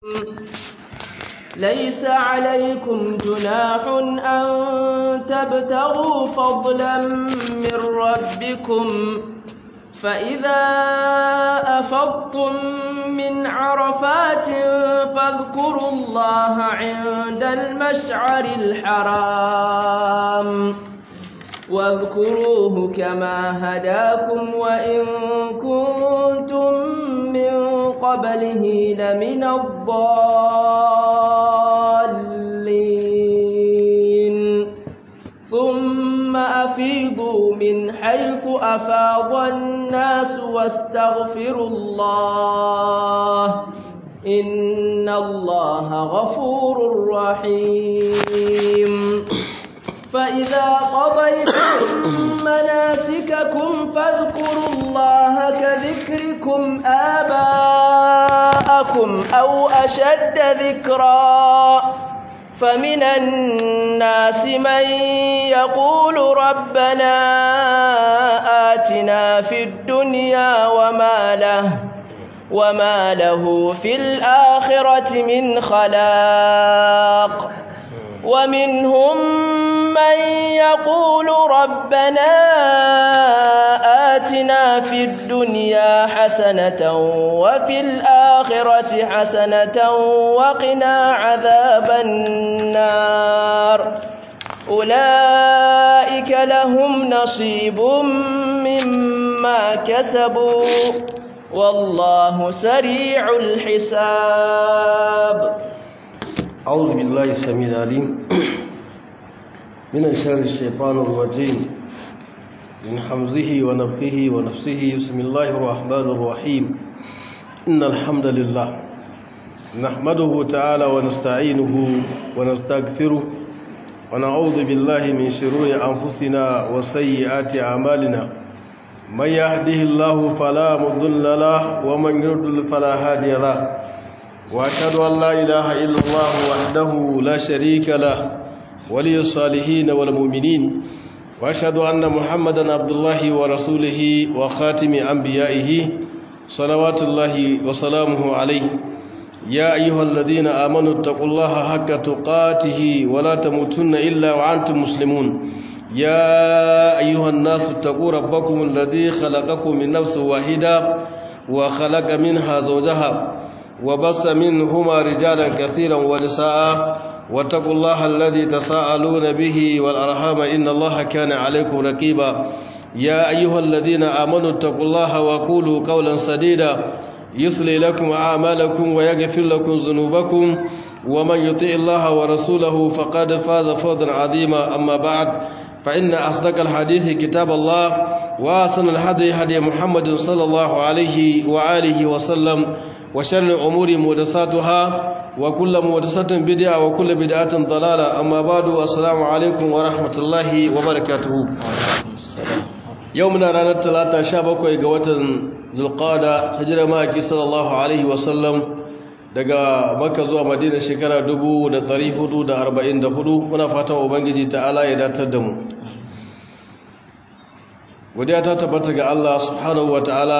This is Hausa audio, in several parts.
ليس عليكم جناح أن تبتغوا فضلا من ربكم فإذا أفضتم من عرفات فاذكروا الله عند المشعر الحرام واذكروه كما هداكم وإن كنتم من قبله لمن الضالين ثم أفيضوا من حيث أفاض الناس واستغفروا الله إن الله غفور رحيم فإذا قضيتم مناسككم فاذكروا الله كذكركم آباءكم أو أشد ذكرا فمن الناس من يقول ربنا آتنا في الدنيا وما له وما له في الآخرة من خلاق ومنهم من يقول ربنا آتنا في الدنيا حسنة وفي الآخرة حسنة وقنا عذاب النار أولئك لهم نصيب مما كسبوا والله سريع الحساب أعوذ بالله السميع العليم من شر الشيطان الرجيم من حمزه ونفخه ونفسه بسم الله الرحمن الرحيم إن الحمد لله نحمده تعالى ونستعينه ونستغفره ونعوذ بالله من شرور أنفسنا وسيئات أعمالنا من يهده الله فلا مضل له ومن يضلل فلا هادي له وأشهد أن لا إله إلا الله وحده لا شريك له ولي الصالحين والمؤمنين وأشهد أن محمدا عبد الله ورسوله وخاتم أنبيائه صلوات الله وسلامه عليه يا أيها الذين آمنوا اتقوا الله حق تقاته ولا تموتن إلا وأنتم مسلمون يا أيها الناس اتقوا ربكم الذي خلقكم من نفس واحدة وخلق منها زوجها وبص منهما رجالا كثيرا ونساء واتقوا الله الذي تساءلون به والأرحام إن الله كان عليكم رقيبا يا أيها الذين آمنوا اتقوا الله وقولوا قولا سديدا يصلي لكم أعمالكم ويغفر لكم ذنوبكم ومن يطيع الله ورسوله فقد فاز فوزا عظيما أما بعد فإن أصدق الحديث كتاب الله وأحسن الهدي هدي محمد صلى الله عليه وآله وسلم وشر الأمور محدثاتها وكل محدثة بدعة وكل بدعة ضلالة أما بعد السلام عليكم ورحمة الله وبركاته يومنا رانا الثلاثة شابك قوة zulqada hijira maki sallallahu alaihi wasallam daga makka zuwa madina shekara 1444 muna fatan ubangiji ta'ala ya datar da mu godiya ta tabbata ga Allah subhanahu wataala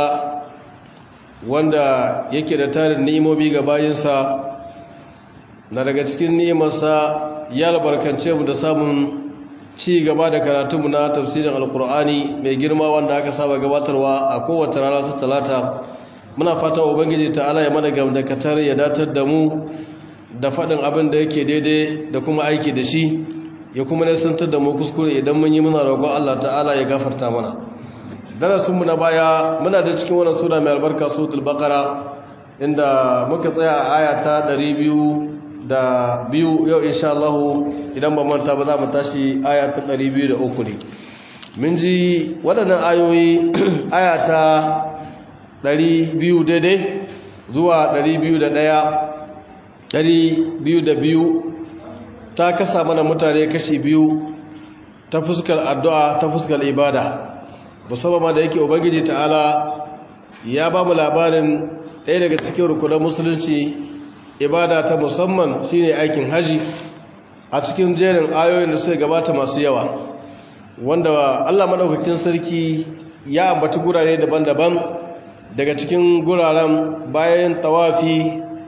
wanda yake da tarin ni'imomi ga bayinsa na daga cikin ni'imarsa ya albarkance mu da samun ci gaba da karatunmu na tafsirin alkur'ani mai girma wanda aka saba gabatarwa a kowace rana ta talata muna fata ubangiji ta'ala ya mana gamdakatar ya datar da mu da faɗin abin da yake daidai da kuma aiki da shi ya kuma nisantar da mu kuskure idan mun yi muna roƙon Allah ta'ala ya gafarta mana darasinmu na baya muna da cikin wannan sura mai albarka suratul baqara inda muka tsaya a aya ta 200 da biyu yau insha Allah idan ba manta ba za mu tashi aya ta 203 ne mun ji waɗannan ayoyi aya ta 200 daidai zuwa 201 202 ta kasa mana mutane kashi biyu ta fuskar addu'a ta fuskar ibada musamman ma da yake ubangiji ta'ala ya ba mu labarin ɗaya daga cikin rukunan musulunci ibada ta musamman shine aikin haji a cikin jerin ayoyin da suka gabata masu yawa wanda Allah madaukakin sarki ya ambaci gurare daban-daban daga cikin guraren bayan tawafi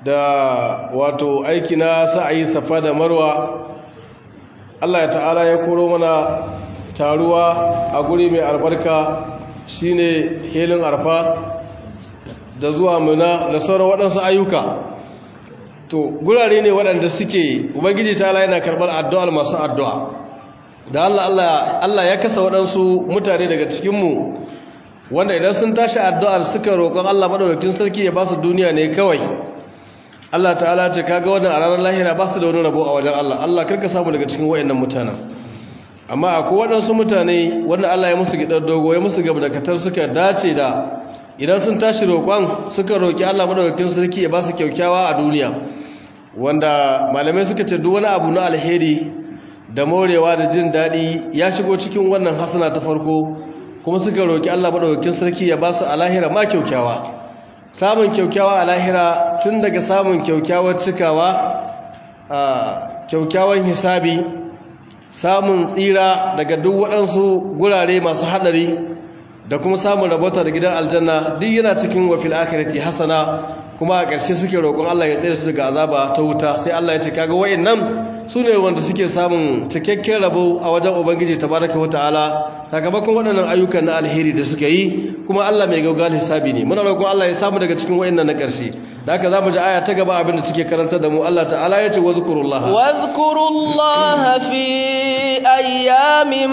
da wato aiki na sa'ayi safa da marwa Allah ya ta'ala ya koro mana taruwa a guri mai albarka shine helin arfa da zuwa muna da sauran waɗansu ayyuka to gurare ne waɗanda suke ubangiji ta'ala yana karɓar addu'ar masu addu'a da Allah Allah ya kasa waɗansu mutane daga cikinmu wanda idan sun tashi addu'ar suka roƙon Allah maɗaukakin sarki ya ba su duniya ne kawai Allah ta'ala ce kaga wannan a ranar lahira ba su da wani rabo a wajen Allah Allah karka samu daga cikin wayannan mutanen amma akwai waɗansu mutane wanda Allah ya musu gidan dogo ya musu gaba da katar suka dace da idan sun tashi roƙon suka roƙi Allah maɗaukakin sarki ya ba su kyaukyawa a duniya wanda malamai suka ce duk wani abu na alheri da morewa da jin daɗi ya shigo cikin wannan hasana ta farko kuma suka roƙi Allah maɗaukakin sarki ya ba su a lahira ma kyaukyawa samun kyaukyawa a lahira tun daga samun kyaukyawar cikawa a kyaukyawan hisabi samun tsira daga duk waɗansu gurare masu haɗari da kuma samun rabota da gidan aljanna duk yana cikin wafil akirati hasana kuma a ƙarshe suke roƙon Allah ya tsere su daga azaba ta wuta sai Allah ya ce kaga wa'annan su ne wanda suke samun cikakken rabo a wajen ubangiji tabaraka wata'ala sakamakon waɗannan ayyukan na alheri da suka yi kuma Allah mai gaugal hisabi ne muna roƙon Allah ya samu daga cikin wa'annan na ƙarshe da haka zamu ji aya ta gaba abin da take karanta da mu Allah ta'ala ya ce wazkurullah wazkurullah fi ayyamin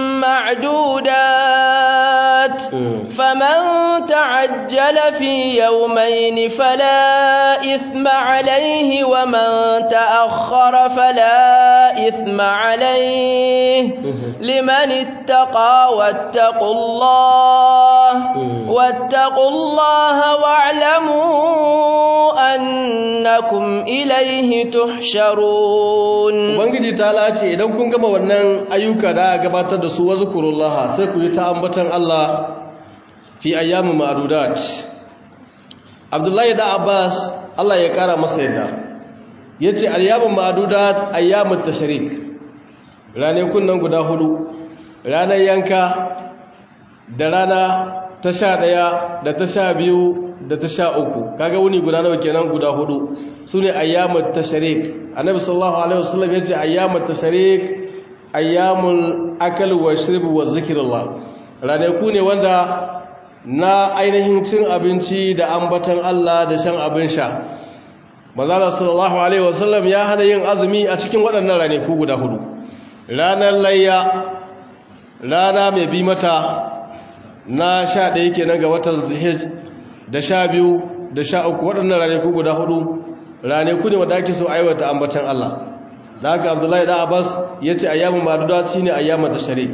ma'dudat faman ta'ajjala fi yawmayn fala ithma alayhi wa man ta'akhkhara fala ithma alayhi liman ittaqa wattaqullaha wattaqullaha wa'lamu annakum ilaihi tuhsharun ubangiji ta lace idan kun gama wannan ayyuka da gabatar da su wazkurullaha sai ku yi ta ambatan Allah fi ayyamin ma'dudat Abdullahi da Abbas Allah ya kara masa yadda yace ayyamin ma'dudat ayyamut tashrik ranakun nan guda hudu ranar yanka da rana ta sha ɗaya da ta sha biyu da ta sha uku kaga wuni guda nawa kenan guda hudu su ne ayyamun tasharik annabi sallallahu alaihi wasallam ya ce ayyamun tasharik ayyamun akal wa shirb wa zikrillah ranaku ne wanda na ainihin cin abinci da ambatan Allah da shan abin sha manzo sallallahu alaihi wasallam ya hana yin azumi a cikin waɗannan ranaku guda hudu ranar layya rana mai bi mata na sha ɗaya kenan ga watan zulhijj da sha biyu da sha uku waɗannan ranaku guda hudu ranaku ne wanda ake so aiwata ambatan Allah da haka abdullahi da abbas ya ce ayyamun maduda shi ne ayyamun tashari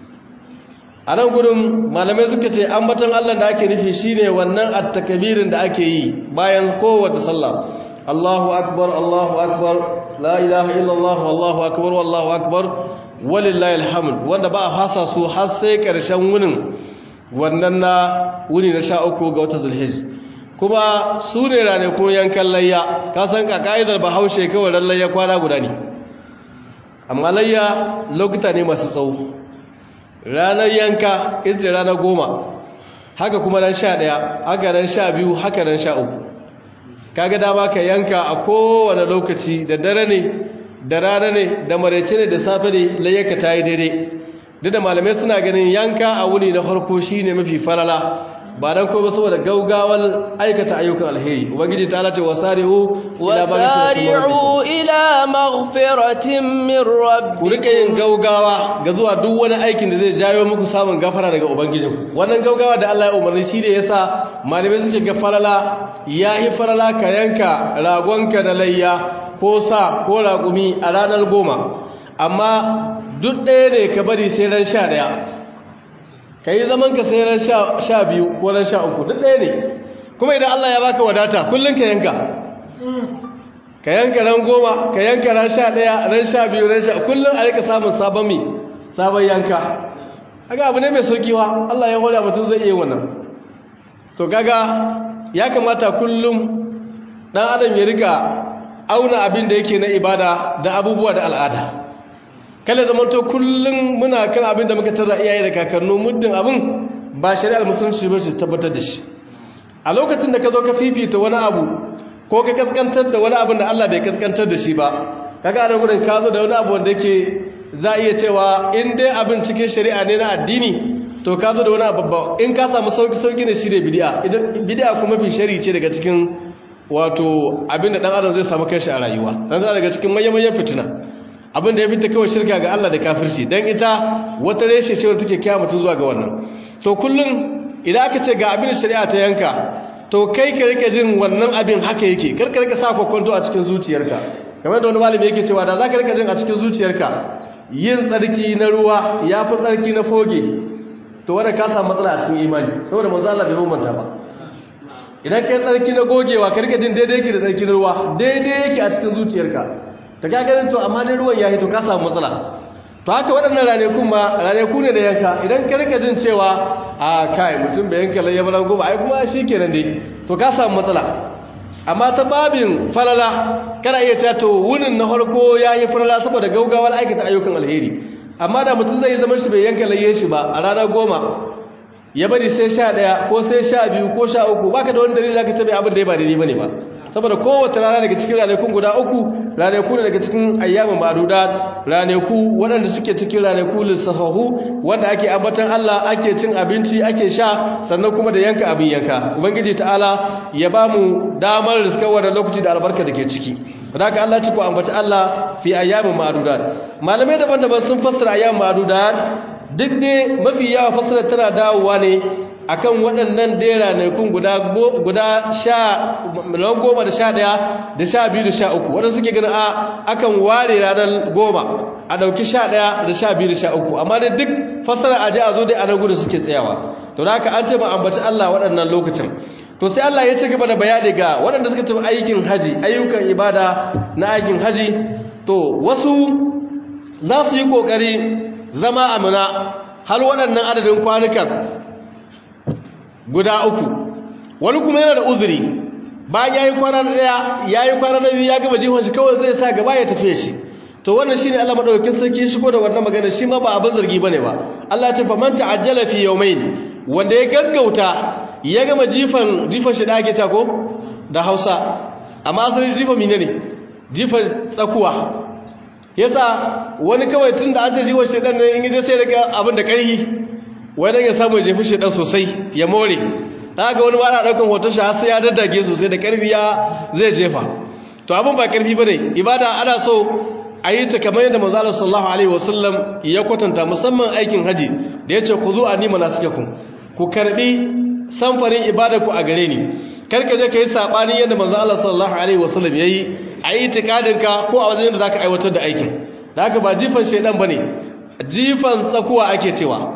a nan gudun malamai suka ce ambatan Allah da ake nufi shi ne wannan attakabirin da ake yi bayan kowace sallah Allahu akbar Allahu akbar la ilaha illallah wallahu akbar wallahu akbar walillahi alhamd wanda ba a fasa su har sai ƙarshen wunin wannan na wuni na sha uku ga wata zulhij kuma su ne ranakun yankan layya ka san ka ka'idar bahaushe kawai ran layya kwana guda ne amma layya lokuta ne masu tsawo ranar yanka ita ranar goma haka kuma ran sha ɗaya haka ran sha biyu haka ran sha uku kaga dama ka yanka a kowane lokaci da dare ne da rana ne da maraice ne da safe ne layyaka ta yi daidai duk da malamai suna ganin yanka a wuni na farko shine mafi falala ba dan kuma saboda gaugawar aikata ayyukan alheri ubangiji ta lati wasari'u wasari'u ila maghfiratin min rabbikum ku rika yin gaugawa ga zuwa duk wani aikin da zai jayo muku samun gafara daga ubangijin wannan gaugawa da Allah ya umarni shi ne yasa malamai suke ga falala yahi falala ka yanka ragonka na layya ko sa ko raƙumi a ranar goma amma duk ɗaya ne ka bari sai ran sha ɗaya ka yi zaman ka sai ran sha biyu ko ran sha uku duk ɗaya ne kuma idan Allah ya baka wadata kullum ka yanka ka yanka ran goma ka yanka ran sha ɗaya ran sha biyu ran sha kullum a rika samun sabon mi sabon yanka haka abu ne mai sauki wa Allah ya hoda mutum zai iya wannan to kaga ya kamata kullum ɗan adam ya rika auna abin da yake na ibada da abubuwa da al'ada kala zamanto kullum muna kan abin da muka tara iyaye da kakannu muddin abin ba shari'ar musulunci ba ce tabbatar da shi a lokacin da ka zo ka fifita wani abu ko ka kaskantar da wani abin da Allah bai kaskantar da shi ba kaga anan gurin ka zo da wani abu wanda yake za iya cewa in dai abin cikin shari'a ne na addini to ka zo da wani abu babba in ka samu sauki sauki ne shi ne bid'a idan bid'a kuma fi shari'i ce daga cikin wato abin da dan adam zai samu kanshi a rayuwa san daga cikin manyan fitina abin da ya fita kawai shirka ga Allah da kafirci dan ita wata reshe ce wanda take kiyaye mutum zuwa ga wannan to kullun idan aka ce ga abin shari'a ta yanka to kai ka rike jin wannan abin haka yake kar ka rike sa kokonto a cikin zuciyarka kamar da wani malami yake cewa da zaka rike jin a cikin zuciyarka yin tsarki na ruwa yafi tsarki na foge to wanda ka samu matsala a cikin imani saboda manzo Allah bai bambanta ba idan kai tsarki na gogewa ka rike jin daidai yake da tsarki na ruwa daidai yake a cikin zuciyarka ta gagarin to amma dai ruwan ya hito ka samu matsala to haka waɗannan ranakun ma ranaku ne da yanka idan ka rika jin cewa a kai mutum bai yanka laye ba goma ai kuma shi kenan dai to ka samu matsala amma ta babin falala kana iya cewa to wunin na farko ya yi falala saboda gaugawar aikata ayyukan alheri amma da mutum zai zama shi bai yanka laye shi ba a ranar goma ya bari sai sha ɗaya ko sai sha biyu ko sha uku baka da wani dalili zaka tabi abin da ya ba daidai bane ba saboda kowace rana daga cikin ranakun guda uku ranaku ne daga cikin ayyamin ma'adudat ranaku waɗanda suke cikin ranaku lissafahu wanda ake ambatan Allah ake cin abinci ake sha sannan kuma da yanka abin yanka ubangiji ta'ala ya ba mu damar riskar wannan lokaci da albarka da ke ciki haka Allah ci ku ambaci Allah fi ayyamin ma'adudat malamai daban-daban sun fassara ayyamin ma'adudat duk ne mafi yawa fassara tana dawowa ne akan waɗannan dera ne kun guda guda sha miliyan goma da sha ɗaya da sha biyu da sha uku waɗanda suke gani a akan ware ranar goma a ɗauki sha ɗaya da sha biyu da sha uku amma dai duk fassara a ji a zo dai a nan gudu suke tsayawa to da haka an ce ba ambaci Allah waɗannan lokacin to sai Allah ya ci gaba da bayani ga waɗanda suka tafi aikin haji ayyukan ibada na aikin haji to wasu za su yi ƙoƙari zama amina har waɗannan adadin kwanukan guda uku wani kuma yana da uzuri bayan ya yi kwana na ɗaya ya yi kwana na biyu ya gaba jihon shi kawai zai sa gaba ya tafiye shi to wannan shi ne Allah maɗaukakin sarki shigo da wannan magana shi ma ba abin zargi ba ne ba Allah ce faman ta'ajjala fi yawmain wanda ya gaggauta ya gama jifan jifan shi da ake ta ko da Hausa amma asalin jifan mine ne jifan tsakuwa yasa wani kawai tun da an ce jifan shi ne in je sai daga abin da ƙarfi wani ya samu jefi shaidan sosai ya more haka wani ba na daukan hoton shi har sai ya daddage sosai da karfi ya zai jefa to abin ba karfi bane ibada ana so a yi ta kamar yadda manzo Allah sallallahu alaihi wasallam ya kwatanta musamman aikin haji da yace ku zo anima nasikakum ku karbi samfarin ibada ku a gare ni karka je kai sabani yadda manzo Allah sallallahu alaihi wasallam yayi a yi tikadin ka ko a wajen da zaka aiwatar da aikin da haka ba jifan shaidan bane jifan tsakuwa ake cewa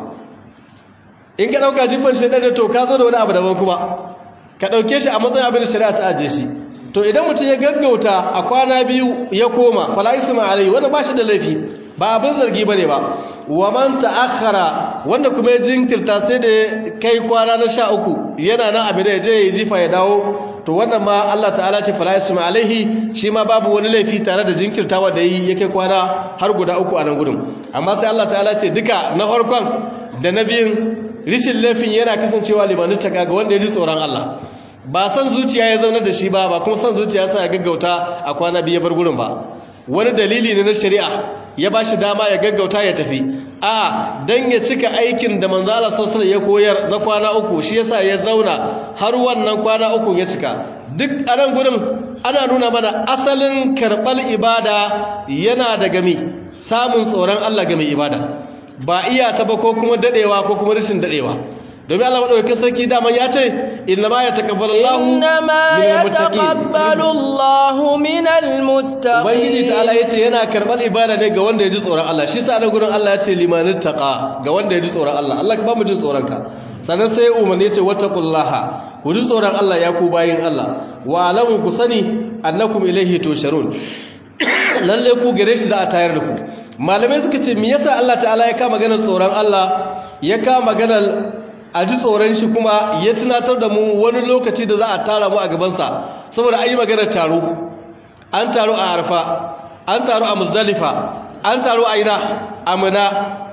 in ka ɗauka jifan shaidan da to ka zo da wani abu daban kuma ka ɗauke shi a matsayin abin da shari'a ta ajiye shi to idan mutum ya gaggauta a kwana biyu ya koma fala isma alai wanda ba shi da laifi ba abin zargi ba ne ba wa man ta'akhkhara wanda kuma ya jinkirta sai da kai kwana na sha uku yana nan abin da ya je ya jifa ya dawo to wannan ma Allah ta'ala ce fala isma alaihi shi ma babu wani laifi tare da jinkirtawa da yi ya kai kwana har guda uku a nan gudun amma sai Allah ta'ala ce duka na farkon da na biyun rishin laifin yana kasancewa limanin taka ga wanda ya ji tsoron Allah ba san zuciya ya zauna da shi ba ba kuma san zuciya sa ya gaggauta a kwana biyu bar gurin ba wani dalili ne na shari'a ya ba shi dama ya gaggauta ya tafi a dan ya cika aikin da manzo Allah sallallahu ya koyar na kwana uku shi yasa ya zauna har wannan kwana uku ya cika duk a nan gurin ana nuna mana asalin karɓar ibada yana daga mi samun tsoron Allah ga mai ibada ba iya ta ba ko kuma dadewa ko kuma rashin dadewa domin Allah madaukakin sarki dama ya ce inna ma yataqabbalu Allahu inna ma yataqabbalu Allahu minal muttaqin ubangiji ta'ala yace yana karbar ibada ne ga wanda ya ji tsoron Allah shi sa nan gurin Allah ya ce limanit taqa ga wanda ya ji tsoron Allah Allah ka ba mu jin tsoron ka sannan sai umarni yace wattaqullaha ku ji tsoron Allah ya ku bayin Allah wa alamu ku sani annakum ilaihi tusharun lalle ku gare shi za a tayar da ku malamai suka ce me yasa Allah ta'ala ya kama maganar tsoron Allah ya kama maganar a ji tsoron shi kuma ya tunatar da mu wani lokaci da za a tara mu a gabansa saboda an yi maganar taro an taro a arfa an taro a muzdalifa an taro a ina amina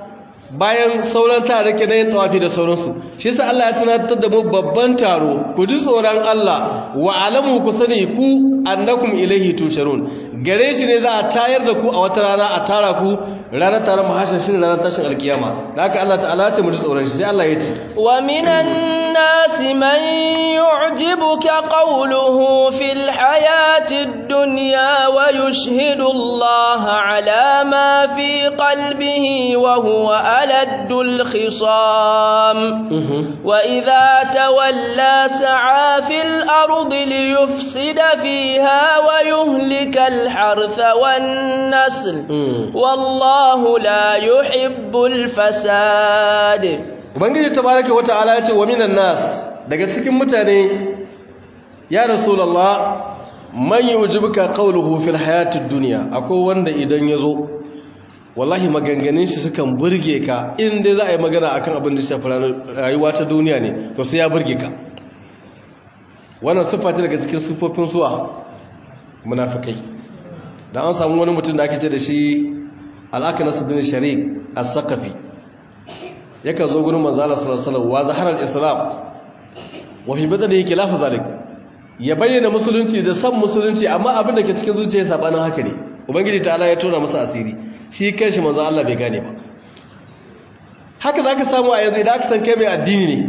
bayan sauran tarike na yin tawafi da sauransu shi yasa Allah ya tunatar da mu babban taro ku ji tsoron Allah wa alamu ku sani ku annakum ilaihi tusharun gare shi ne za a tayar da ku a wata rana a tara ku ranar taron mahashar shi ranar tashin alkiyama da haka Allah ta'ala ta mu ji tsoron shi sai Allah ya ce wa minan nasi man yu'jibuka qawluhu fil hayatid dunya wa yushhidu Allah ala ma fi qalbihi wa huwa aladul khisam wa idha tawalla sa'a fil ardi liyufsida fiha wa yuhlika al hartha wan nasl wallahu la yuhibbul fasad ubangiji tabaraka wata'ala yace wa minan nas daga cikin mutane ya rasulullah man yujibuka qawluhu fil hayatid dunya akwai wanda idan yazo wallahi maganganun shi sukan burge ka in dai za a yi magana akan abin da shafi rayuwa ta duniya ne to sai ya burge ka wannan siffa ta daga cikin siffofin suwa munafikai dan an samu wani mutum da ake ce da shi al-aknas bin sharik as-saqafi yakan zo gurin manzo Allah sallallahu alaihi wasallam wa zaharar islam wa fi badanihi khilafu zalik ya bayyana musulunci da san musulunci amma abin da ke cikin zuciya sabanin haka ne ubangiji ta'ala ya tona masa asiri shi kanshi manzo Allah bai gane ba haka zaka samu a yanzu idan aka san kai mai addini ne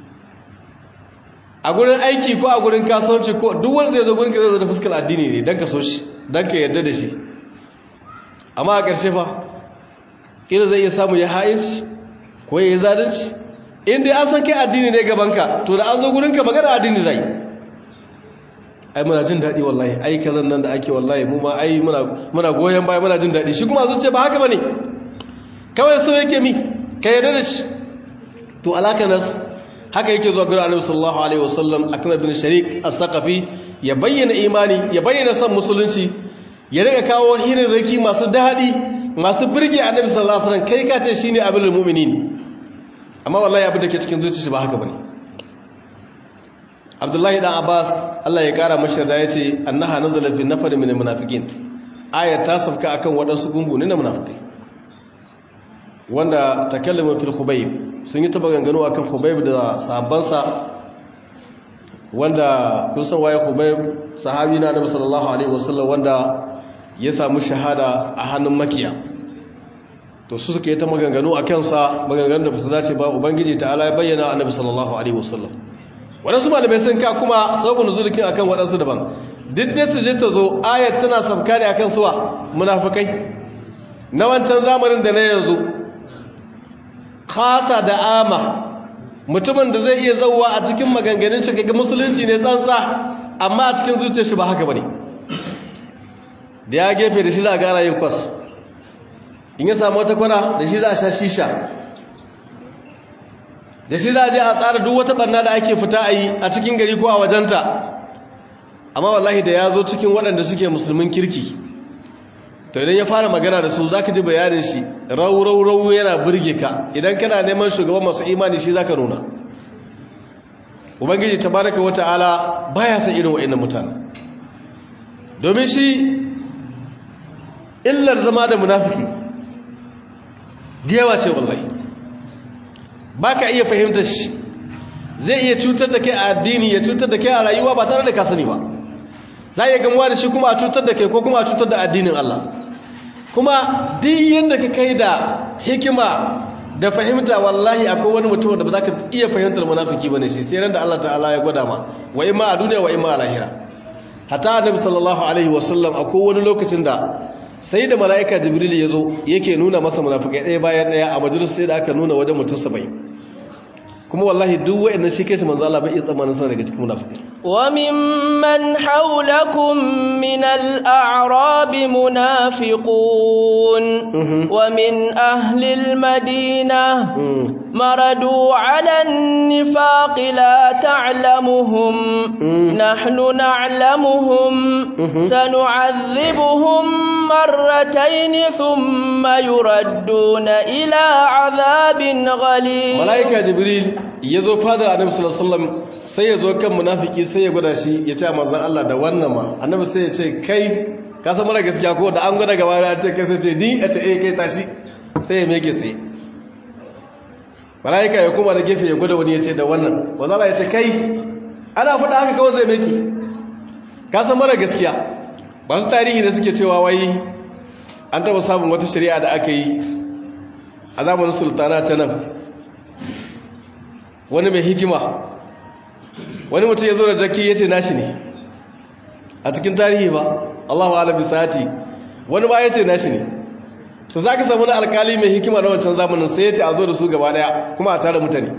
a gurin aiki ko a gurin kasuwanci ko duk wanda zai zo gurin ka zai zo da fuskar addini ne dan ka so shi dan ka yarda da shi amma a ƙarshe fa kila zai iya samu ya ha'inci ko ya yi zalunci in dai an san kai addini ne gabanka to da an zo gurinka magana addini zai ai muna jin daɗi wallahi ai kazan nan da ake wallahi mu ma ai muna goyon baya muna jin daɗi shi kuma zuciya ba haka bane kawai so yake mi ka yarda da shi to alaka nas haka yake zuwa gurin annabi sallallahu alaihi wasallam akram bin sharik as-saqafi ya bayyana imani ya bayyana san musulunci ya riga kawo hirin raki masu daɗi masu birge annabi sallallahu alaihi wasallam kai ka ce shine abul mu'minin amma wallahi abin da ke cikin zuciyarsa ba haka bane Abdullahi dan Abbas Allah ya kara mashi da yace annaha nazala fi nafar min almunafiqin aya ta sabka akan wadansu gungu ne na munafikai wanda takallama fil khubayb sun yi taba gangano akan khubayb da sahabbansa wanda kun san waye khubayb sahabi na annabi sallallahu alaihi wasallam wanda ya samu shahada a hannun makiya to su suka yi ta maganganu a kansa maganganu da ba su dace ba ubangiji ta ala ya bayyana annabi sallallahu alaihi wasallam waɗansu malamai sun ka kuma sabon zulukin akan waɗansu daban duk da ta je ta zo ayat tana sabka ne akan suwa munafikai na wancan zamanin da na yanzu khasa da ama mutumin da zai iya zauwa a cikin maganganun shi kaga musulunci ne tsantsa amma a cikin zuciyar shi ba haka bane da ya gefe da shi za a gara yin kwas in ya samu wata kwana da shi za a sha shisha da shi za a je a tsara duk wata barna da ake fita a yi a cikin gari ko a wajenta amma wallahi da ya zo cikin waɗanda suke musulmin kirki to idan ya fara magana da su za ka ji bayanin shi rau-rau-rau yana burge ka idan kana neman shugaban masu imani shi za ka nuna ubangiji tabaraka wa ta'ala baya san irin wa'annan mutane domin shi illar zama da munafiki yawa ce wallahi ba ka iya fahimtar shi zai iya cutar da kai a addini ya cutar da kai a rayuwa ba tare da ka sani ba za a iya gamuwa da shi kuma a cutar da kai ko kuma a cutar da addinin Allah kuma duk yadda ka kai da hikima da fahimta wallahi akwai wani mutum da ba za ka iya fahimtar munafiki bane shi sai ran da Allah ta'ala ya gwada ma wa imma a duniya wa imma a lahira hatta annabi sallallahu alaihi wasallam akwai wani lokacin da sai da mala'ika jibril ya zo yake nuna masa munafikai ɗaya bayan ɗaya a majalis sai da aka nuna wajen mutum saba'in kuma wallahi duk wa'annan shi kai shi manzo Allah bai iya tsammanin sana daga cikin munafikai wa mimman hawlakum min al-a'rab munafiqun wa min ahli al-madinah maradu 'ala an-nifaq la ta'lamuhum nahnu na'lamuhum sanu'adhibuhum marratayn thumma yuradduna ila 'adhabin ghalid malaika jibril yazo fadar annabi sallallahu alaihi wasallam sai ya zo kan munafiki sai ya gwada shi ya ce manzon Allah da wannan ma annabi sai ya ce kai ka san mara gaskiya ko da an gwada gaba ya ce kai sai ce ni a ce eh kai tashi sai ya meke sai malaika ya koma da gefe ya gwada wani ya ce da wannan wazala ya ce kai ana faɗa haka kawai zai meki ka san mara gaskiya ba su tarihi da suke cewa wai an taɓa samun wata shari'a da aka yi a zamanin sultana ta nan wani mai hikima wani mutum ya zo da jaki ya ce nashi ne a cikin tarihi ba allahu alabi sati wani ba ya ce nashi ne to za ka samu na alkali mai hikima na wancan zamanin sai ya ce a zo da su gaba daya kuma a tara mutane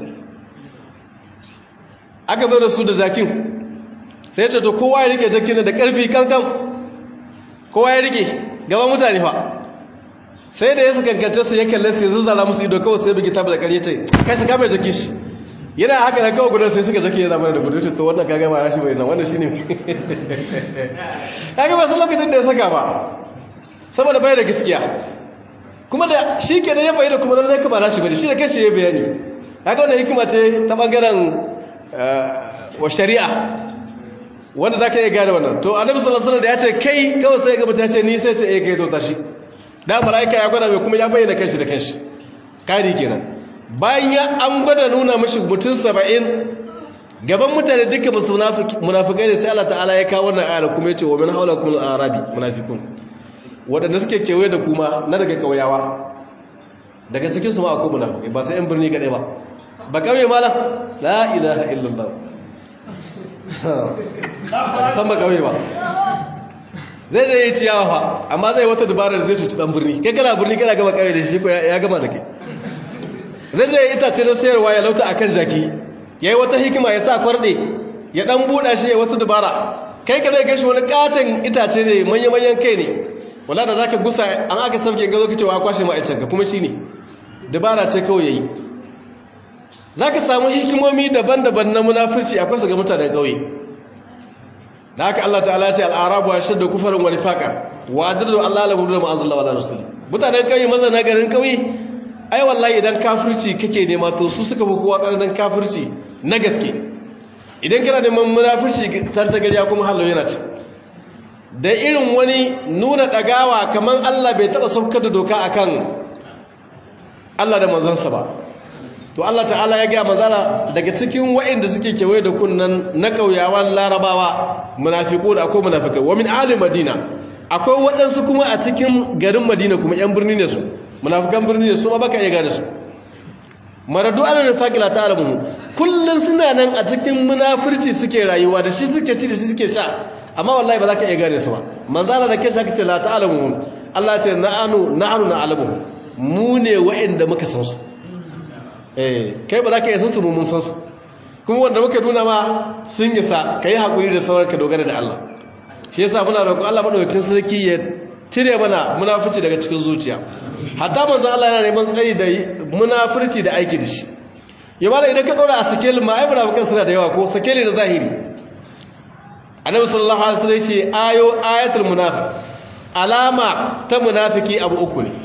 aka zo da su da jakin sai ya ce to kowa ya rike jakin da karfi kankan kowa ya rike gaba mutane fa sai da ya su kankance su ya kalle su ya zazzara musu ido kawai sai bigi tabi da ƙarye ce kai shi kame jaki shi yana haka da kawai gudun sai suka jaki yana mana da gudun to wannan kaga ma rashi bai nan wannan shine kaga ba san lokacin da ya saka ba saboda bai da gaskiya kuma da shi ke da ya bayyana kuma lallai ka ba rashi bane shi da kanshi ya bayani kaga wannan hikima ce ta bangaren wa shari'a wanda zaka iya gane wannan to annabi sallallahu alaihi wasallam da ya ce kai kawai sai ga mutum ya ce ni sai ce eh kai to tashi da malaika ya gwada mai kuma ya bayyana kanshi da kanshi kari kenan bayan ya an gwada nuna mashi mutum 70 gaban mutane duka musu munafikai ne sai Allah ta'ala ya kawo wannan ayar kuma ya ce wa min haulakum al-arabi munafiqun waɗanda suke kewaye da kuma na daga ƙauyawa daga cikinsu ma akwai munafukai ba sai yan birni kaɗai ba ba ƙauye malam la ilaha illallah ba san ba ƙauye ba zai je yi ciyawa fa amma zai wata dabarar zai cuci ɗan birni kai kana birni kana gama ƙauye da shi ko ya gama da kai zai je yi itace na sayarwa ya lauta akan jaki ya yi wata hikima ya sa kwarɗe ya ɗan buɗa shi ya wasu dabara kai ka zai gashi wani ƙaton itace ne manya-manyan kai ne wala da zaka gusa an aka sauke ga zoki cewa kwashe ma'aikanka kuma shine dabara ce kawai yayi zaka samu hikimomi daban-daban na munafurci akwai su ga mutanen kauye da haka Allah ta'ala ya ce al-arabu ashaddu kufran wa nifaqa wa adallu Allah la mudu ma anzala wala rasul mutanen kauye maza na garin kauye ai wallahi idan kafirci kake nema to su suka fi kowa tsananin kafirci na gaske idan kana neman munafurci tantagariya kuma hallo yana ce da irin wani nuna ɗagawa kamar Allah bai taɓa saukar da doka akan Allah da manzansa ba to Allah ta'ala ya gaya mazala daga cikin wa'inda suke kewaye da kunnan na ƙauyawan larabawa munafiku da akwai munafikai wa min ali madina akwai waɗansu kuma a cikin garin madina kuma yan birni ne su munafikan birni ne su ma baka iya gane su maradu ala nifaqila ta'lamu kullun suna nan a cikin munafurci suke rayuwa da shi suke ci da shi suke sha amma wallahi ba za ka iya gane su ba manzala da kai shaka ce la ta'lamu Allah ce na'anu na'anu na'lamu mu ne wa'anda muka san su eh kai ba za ka iya san su mu mun san su kuma wanda muka nuna ma sun isa kai hakuri da sauran ka dogara da Allah shi yasa muna roƙon Allah madaukakin sarki ya cire mana munafici daga cikin zuciya hatta manzon Allah yana neman tsari da munafurci da aiki da shi yamma idan ka dora a sikelin ma ai munafikan suna da yawa ko sikeli na zahiri annabi sallallahu alaihi wasallam yace ayo ayatul munafiq alama ta munafiki abu uku ne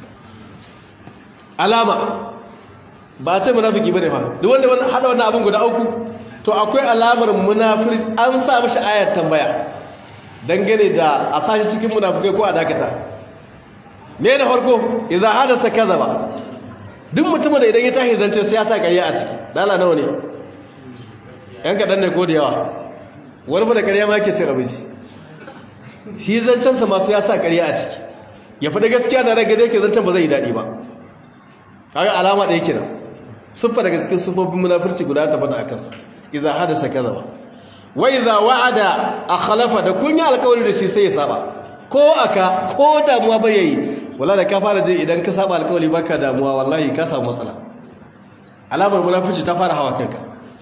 alama ba ce munafiki bane fa duk wanda wannan hada wannan abun guda uku to akwai alamar munafiki an sa mishi ayat tambaya dangane da a sashi cikin munafikai ko a dakata me da farko idza hadasa kadhaba duk mutumin da idan ya tashi zance sai ya sa ƙarya a ciki dala nawa ne yan kadan ne ko da yawa wani da ƙarya ma yake cin abinci shi zancensa masu ya sa ƙarya a ciki ya fi da gaskiya da rage da yake zancen ba zai yi daɗi ba kaga alama ɗaya kenan siffa daga cikin siffofin munafurci guda ta faɗa a kansa iza hadasa kaza ba wa iza wa'ada akhlafa da kun yi alƙawari da shi sai ya saba ko aka ko damuwa ba yayi wala da ka fara je idan ka saba alƙawari baka damuwa wallahi ka samu matsala alamar munafurci ta fara hawa kanka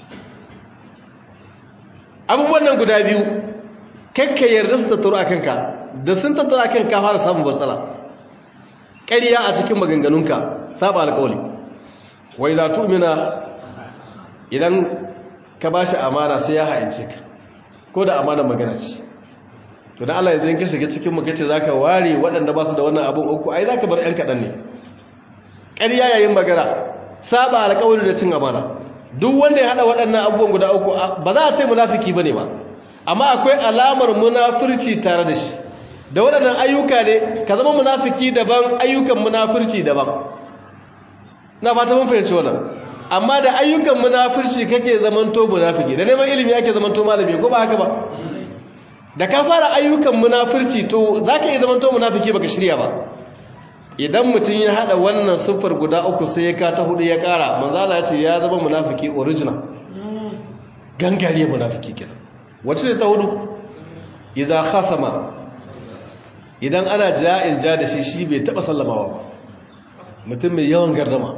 abubuwan nan guda biyu kakka yarda su tattaro a kanka da sun tattaro a kanka fara samun matsala ƙarya a cikin maganganunka saba alƙawali wai za tumina idan ka ba shi amana sai ya ha'ince ka ko da amana magana ce to da Allah idan ka shiga cikin magace za ka ware waɗanda ba su da wannan abin uku ai za ka bar ‘yan kaɗan ne ƙarya yayin magana saba alƙawali da cin amana duk wanda ya hada waɗannan abubuwan guda uku ba za a ce munafiki bane ba amma akwai alamar munafurci tare da shi da waɗannan ayyuka ne ka zama munafiki daban ayyukan munafurci daban na fata mun fahimci wannan amma da ayyukan munafurci kake zamanto munafiki da neman ilimi ake zamanto malami ko ba haka ba da ka fara ayyukan munafurci to zaka iya zamanto munafiki baka shirya ba idan mutum ya hada wannan siffar guda uku sai ya ka ta hudu ya kara manzala ya ce ya zama munafiki original gangare munafiki kenan wacce ne ta hudu idza khasama idan ana ja'in ja da shi shi bai taba sallamawa ba mutum mai yawan gardama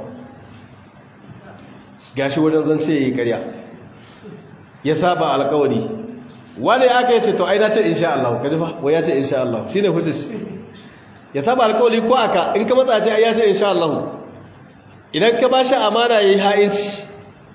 gashi wajen zance yayi ƙarya ya saba alƙawari wani aka yace to ai na ce insha Allah kaji fa wai ya ce insha Allah shine hujjar ya saba alƙawari ko aka in ka matsa ce ai ya ce insha Allah idan ka bashi amana yayi ha'inci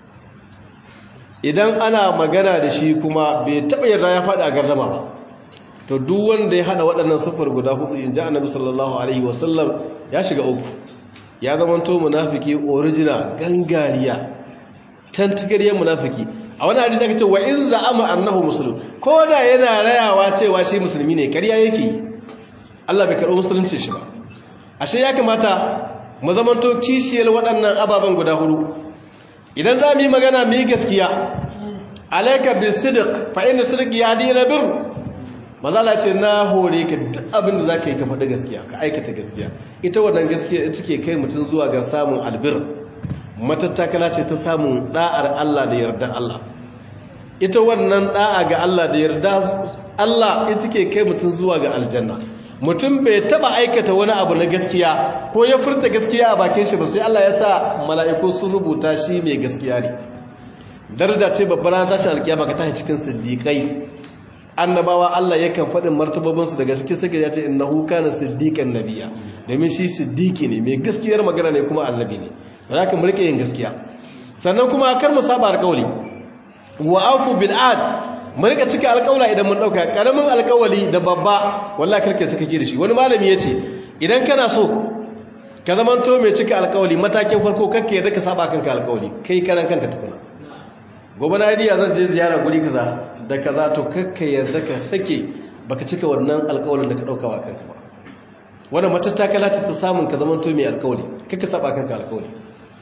idan ana magana da shi kuma bai taɓa yarda ya faɗi a gardama ba to duk wanda ya hada waɗannan sufar guda hudu in ji annabi sallallahu alaihi wasallam ya shiga uku ya zama to munafiki original gangariya tantagariyar munafiki a wani hadisi aka ce wa in za'ama annahu muslim ko da yana rayawa cewa shi musulmi ne kariya yake yi Allah bai karɓi musulunci shi ba ashe ya kamata mu zama to kishiyar waɗannan ababen guda hudu idan za mu yi magana mu yi gaskiya alaika bi sidiq fa inna sidq yahdi ila bir mazala ce na hore ka duk abin da zaka yi ka faɗi gaskiya ka aikata gaskiya ita wannan gaskiya ita ke kai mutum zuwa ga samun albir matattakala ce ta samun da'ar Allah da yarda Allah ita wannan da'a ga Allah da yarda Allah ita ke kai mutum zuwa ga aljanna mutum bai taba aikata wani abu na gaskiya ko ya furta gaskiya a bakin shi ba sai Allah ya sa mala'iku sun rubuta shi mai gaskiya ne daraja ce babbar ran tashin alkiyama ka tashi cikin siddiqai annabawa Allah yakan faɗin martabobin su daga cikin sake ya ce innahu kana siddiqan nabiyya domin shi siddiqi ne mai gaskiyar magana ne kuma annabi ne zaka mu rike yin gaskiya sannan kuma kar mu saba alƙawli wa afu bil ad mu rika cika alƙawla idan mun dauka karamin alƙawali da babba wallahi karke saka ki da shi wani malami yace idan kana so ka zamanto mai cika alƙawali matakin farko kake yadda ka saba kanka alƙawali kai karan kanka tukuna gobe na idiya zan je ziyara guri kaza da kaza to kakka yarda ka sake baka cika wannan alƙawalin da ka dauka wa kanka ba wannan matattakala ce ta samun ka zamanto mai alƙawali kakka saba kanka alƙawali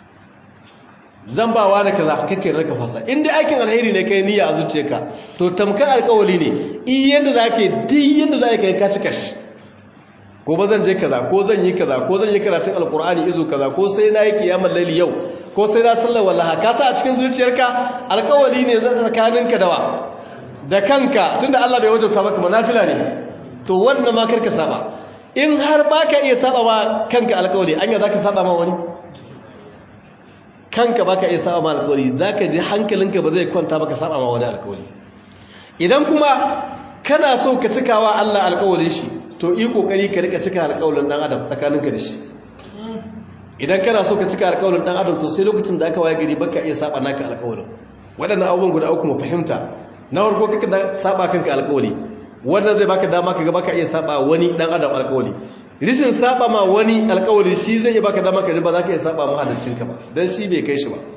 zan ba wa da kaza kake raka fasa in dai aikin alheri ne kai niyya a zuciyarka to tamkar alƙawari ne in yadda zake duk yadda zaka kai ka cika shi gobe zan je kaza ko zan yi kaza ko zan yi karatun alqur'ani izu kaza ko sai na yi kiyamul laili yau ko sai na sallar wallaha ka sa a cikin zuciyarka alƙawari ne zan tsakaninka da wa da kanka tunda Allah bai wajabta maka manafila ne to wannan ma karka saba in har baka iya saba ma kanka alƙawari anya zaka saba ma wani kanka baka iya saba ma alƙawari zaka ji hankalinka ba zai kwanta baka saba ma wani alƙawari idan kuma kana so ka cikawa Allah alƙawarin shi to yi kokari ka rika cika alƙawarin dan adam tsakaninka da shi idan kana so ka cika alƙawarin dan adam to sai lokacin da aka waye gari baka iya saba naka alƙawarin waɗannan abubuwan guda uku mu fahimta na farko kaka da saba kanka alƙawari wannan zai baka dama ka ga baka iya saba wani dan adam alƙawari rishin saba ma wani alƙawari shi zai iya baka dama ka ba za ka iya saba mahaliccinka ba dan shi bai kai shi ba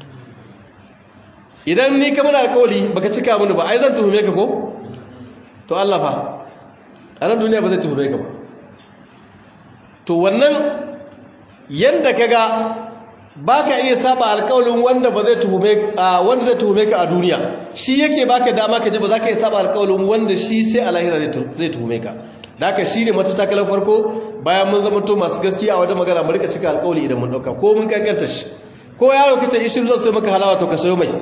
idan ni kamar alƙawari baka cika mini ba ai zan tuhume ka ko to Allah fa a nan duniya ba zai tuhume ka ba to wannan yanda kaga baka iya saba alƙawarin wanda ba zai tuhume wanda zai tuhume ka a duniya shi yake baka dama ka ji ba za ka iya saba alƙawarin wanda shi sai a lahira zai tuhume ka da haka shi ne matatakalar farko bayan mun zama to masu gaskiya a wajen magana mu rika cika alƙawari idan mun ɗauka ko mun kankanta shi ko yaro kace ishin zan sai maka halawa to ka sayo mai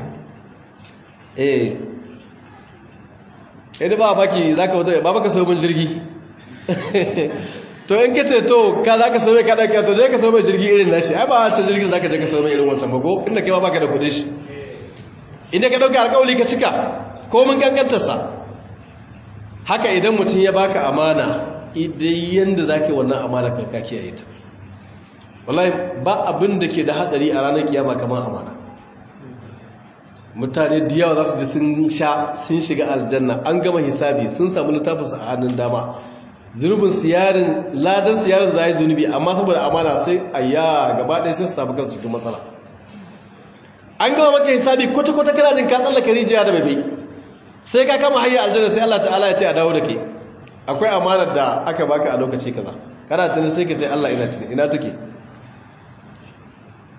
eh eh da ba baki zaka wata ba baka sayo min jirgi to in kace to ka zaka sayo ka dauka to je ka sayo mai jirgi irin nashi ai ba wancan jirgin zaka je ka sayo mai irin wancan ba ko inda kai ba baka da kudin shi inda ka dauka alƙawari ka cika ko mun kankantar sa haka idan mutum ya baka amana idan yanda zaka yi wannan amana ka ka kiyaye ta wallahi ba abin da ke da hadari a ranar kiyama kamar amana mutane da yawa za su ji sun sha sun shiga aljanna an gama hisabi sun samu littafinsu a hannun dama zunubin siyarin ladan siyarin zai zunubi amma saboda amana sai a ya gaba ɗaya sai su samu kansu cikin matsala an gama maka hisabi kwata-kwata kana jin ka tsallaka rijiya da bebe sai ka kama hanyar aljanna sai Allah ta'ala ya ce a dawo da ke akwai amanar da aka baka a lokaci kaza kana tuni sai ka ce Allah ina tuni ina take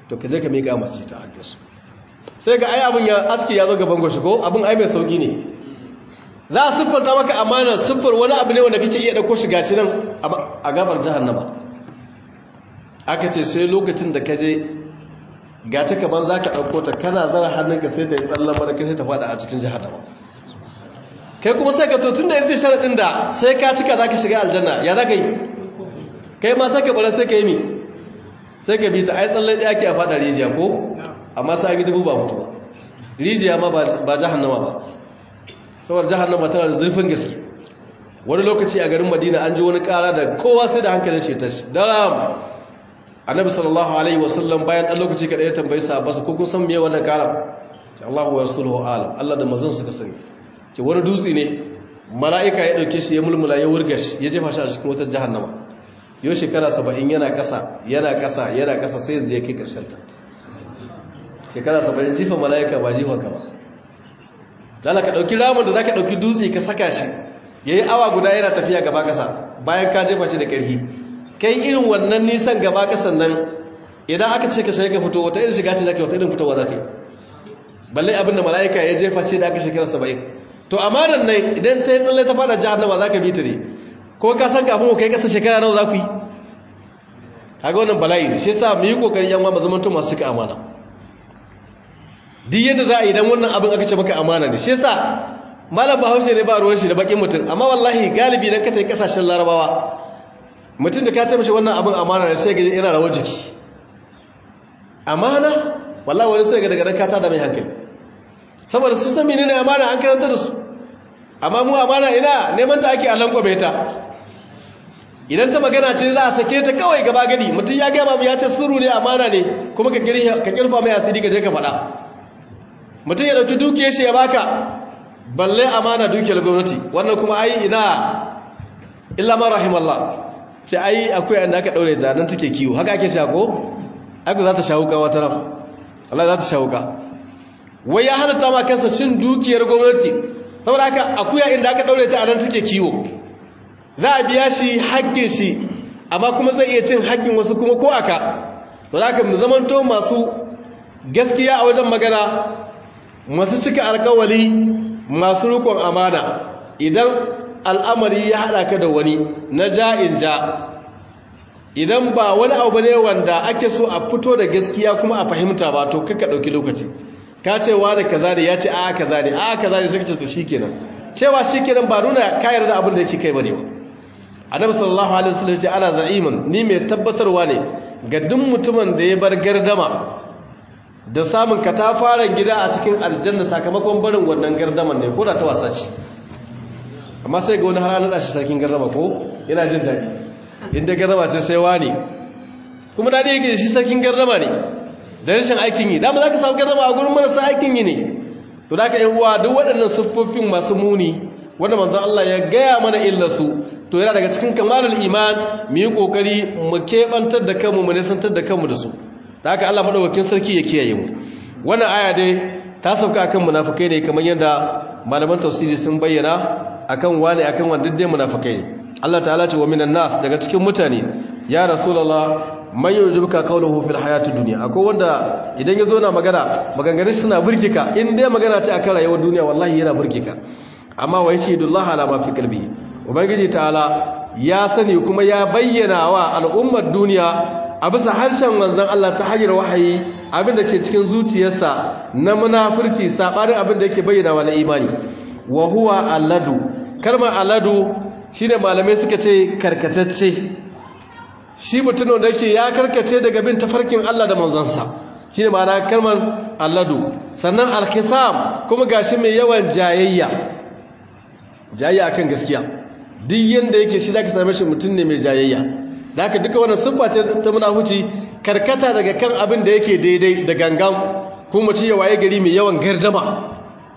to ka je ka miƙa masu ta hannunsu sai ga ai abin ya aski ya zo gaban goshi ko abin ai mai sauki ne za a siffanta maka amana siffar wani abu ne wanda kake iya ɗauko shi gashi nan a gabar jahannama aka ce sai lokacin da ka je ga ta kamar za ka ɗauko ta kana zara hannunka sai ta yi tsallan baraka sai ta faɗa a cikin jahannama kai kuma sai ka to tun da yace sharaɗin da sai ka cika za ka shiga aljanna ya za ka yi kai ma sai ka ɓara sai ka yi mi sai ka bi ta ai tsallan ɗaya ke a faɗa rijiya ko amma sai an yi dubu ba mutu ba rijiya ma ba jahannama ba saboda jahannama tana da zurfin gaske wani lokaci a garin madina an ji wani kara da kowa sai da hankalin shi ta shi daram annabi sallallahu alaihi wasallam bayan dan lokaci kada ya tambayi sahabbansa ko kun san me wannan kara ce Allahu wa rasuluhu alam Allah da manzon suka sani ce wani dutse ne mala'ika ya dauke shi ya mulmula ya wurga shi ya jefa shi a cikin wata jahannama yau shekara 70 yana kasa yana kasa yana kasa sai yanzu ya kai karshen ta shekara 70 jifa mala'ika ba jifa ka ba dala ka ɗauki ramin da za ka ɗauki dutse ka saka shi ya yi awa guda yana tafiya gaba ƙasa bayan ka jefa shi da ƙarfi kai irin wannan nisan gaba ƙasan nan idan aka ce ka shiga ka fito wata irin shiga ce za ka yi wata irin fitowa za ka yi balle abinda mala'ika ya jefa ce da aka shekara saba'in to amanan nan idan ta yi tsalle ta fada jahannama za ka bi ta ne ko ka san kafin ku kai ƙasa shekara nawa za ku yi kaga wannan bala'i ne shi yasa mu yi kokari yan ma zamanto masu cika amana duk yadda za a yi don wannan abin aka ce maka amana ne shi yasa malam bahaushe ne ba ruwan shi da bakin mutum amma wallahi galibi dan ka tafi kasashen larabawa mutum da ka ce mashi wannan abin amana ne sai ga yana rawar jiki amana wallahi wani sai ga daga nan ka tada mai hankali saboda su san menene amana an karanta da su amma mu amana ina neman ta ake alan kwabe ta idan ta magana ce za a sake ta kawai gaba gadi mutum ya gama ya ce sirru ne amana ne kuma ka kirfa mai asiri ka je ka faɗa mutum ya ɗauki dukiyar shi ya baka balle amana dukiyar gwamnati wannan kuma ai ina illa man rahimallah ce ai akwai yanda aka daure da nan take kiwo haka ake cewa ko ai za ta shawuka wata ran Allah za ta shawuka wai ya halatta ma kansa cin dukiyar gwamnati saboda haka akuya inda aka daure ta a nan take kiwo za a biya shi haƙƙin shi amma kuma zai iya cin haƙƙin wasu kuma ko aka to za ka mu zamanto masu gaskiya a wajen magana masu cika alkawali masu rukun amana idan al'amari ya haɗa ka da wani na ja'in ja idan ba wani abu ne wanda ake so a fito da gaskiya kuma a fahimta ba to kaka ɗauki lokaci ka ce wa da kaza da ya ce a kaza ne a kaza ne suka ce to shikenan cewa shikenan ba nuna kayar da abin da yake kai bane ba annabi sallallahu alaihi wasallam ce ana za'iman ni mai tabbatarwa ne ga duk mutumin da ya bar gardama da samun katafaren gida a cikin aljanna sakamakon barin wannan gardaman ne ko da ta wasa ce amma sai ga wani har an shi sarkin gardama ko yana jin daɗi inda gardama ce sai wani kuma daɗi yake da shi sarkin gardama ne da rashin aikin yi dama za ka samu gardama a gurin marasa aikin yi ne to da ka yi uwa duk waɗannan siffofin masu muni wanda manzon Allah ya gaya mana illarsu to yana daga cikin kamalul iman mu yi ƙoƙari mu keɓantar da kanmu mu nisantar da kanmu da su da haka Allah madaukakin sarki ya kiyaye mu wannan aya dai ta sauka akan munafikai ne kamar yadda malaman tafsiri sun bayyana akan wani akan wanda dai munafikai ne Allah ta'ala ce wa minan nas daga cikin mutane ya rasulullah man yujibuka qawluhu fil hayati dunya akwai wanda idan yazo na magana maganganun suna burkika in dai magana ce akan rayuwar duniya wallahi yana burkika amma wa yashidullahu ala ma fi qalbi ubangiji ta'ala ya sani kuma ya bayyana wa al'ummar duniya a bisa harshen manzon Allah ta hanyar wahayi abinda ke cikin zuciyarsa na munafurci sabanin abinda yake bayyana wa na imani wa huwa alladu kalmar alladu shine malamai suka ce karkatacce shi mutum da yake ya karkace daga bin tafarkin Allah da manzonsa shine ma'ana kalmar alladu sannan alkhisam kuma gashi mai yawan jayayya jayayya akan gaskiya duk yanda yake shi zaka same shi mutum ne mai jayayya da haka duka wannan siffa ce ta munafuci karkata daga kan abin da yake daidai da gangan kuma ci ya waye gari mai yawan gardama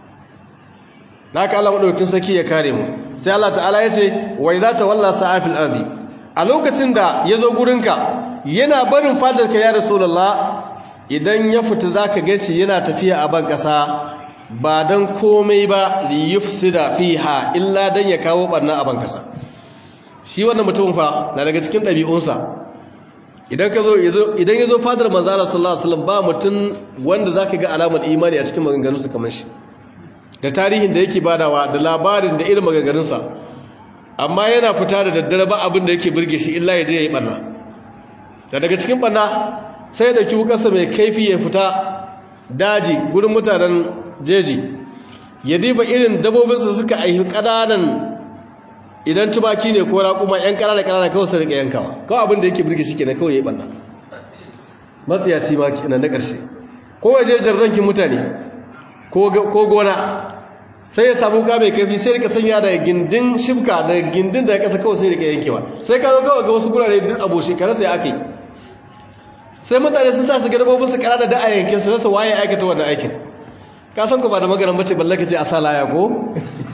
da haka Allah madaukakin sarki ya kare mu sai Allah ta'ala ya ce wa idza tawalla sa'afil ardi a lokacin da yazo gurinka yana barin fadarka ya rasulullah idan ya fita zaka ga shi yana tafiya a ban kasa ba dan komai ba li yufsida fiha illa dan ya kawo barna a ban kasa shi wannan mutumin fa na daga cikin ɗabi'unsa idan ka zo idan ya zo fadar manzo Allah sallallahu alaihi wasallam ba mutum wanda zaka ga alamar imani a cikin maganganunsa kamar shi da tarihin da yake badawa da labarin da irin maganganunsa amma yana fita da daddare ba abin da yake burge shi illa ya je ya yi barna da daga cikin barna sai da kiwu kasa mai kaifi ya fita daji gurin mutanen jeji ya diba irin dabobinsa suka aihi ƙananan idan tubaki ne ko raƙuma 'yan ƙananan ƙananan kawai sai rika yankawa kawai abin da yake burge shi kenan kawai ya yi barna matsiyaci ma kenan na ƙarshe ko waje jarrankin mutane ko gona sai ya samu ka mai kafi sai rika sanya da gindin shifka da gindin da ya kasa kawai sai rika yankewa sai ka zo kawai ga wasu gurare duk abu shekara sai aka yi sai mutane sun tasu ga dabobin su kara da da a yankin su rasa waye aikata wannan aikin ka san ku ba da magaran bace balle ka ce a sa laya ko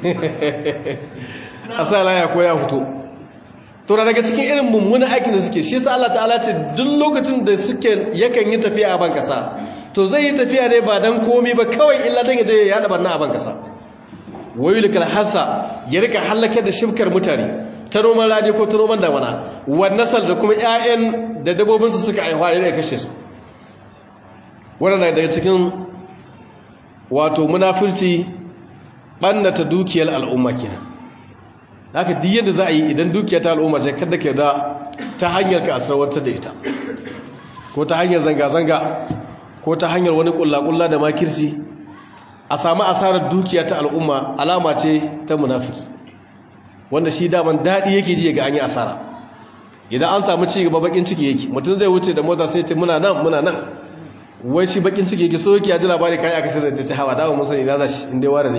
a sa laya ko ya fito to daga cikin irin mummunan aikin da suke shi yasa Allah ta'ala ce duk lokacin da suke yakan yi tafiya a ban kasa to zai yi tafiya ne ba dan komi ba kawai illa dan ya je ya yada barna a ban kasa wayulikal hasa ya rika halakar da shimkar mutane ta noman rani ko ta noman damana wannan da kuma ƴaƴan da dabobin su suka aihuwa ya kashe su wannan daga cikin wato munafirci bannata dukiyar al'umma kenan haka duk yadda za a yi idan dukiya ta al'umma ce kada ka da ta hanyar ka asrawantar da ita ko ta hanyar zanga-zanga ko ta hanyar wani kulla-kulla da makirci a samu asarar dukiya ta al'umma alama ce ta munafiki wanda shi daman daɗi yake ji ga an yi asara idan an samu ci gaba bakin ciki yake mutum zai wuce da mota sai ce muna nan muna nan wai shi bakin ciki yake so yake ya ji labari kai aka sayar da ta hawa dawo musan ina za shi inda ware ne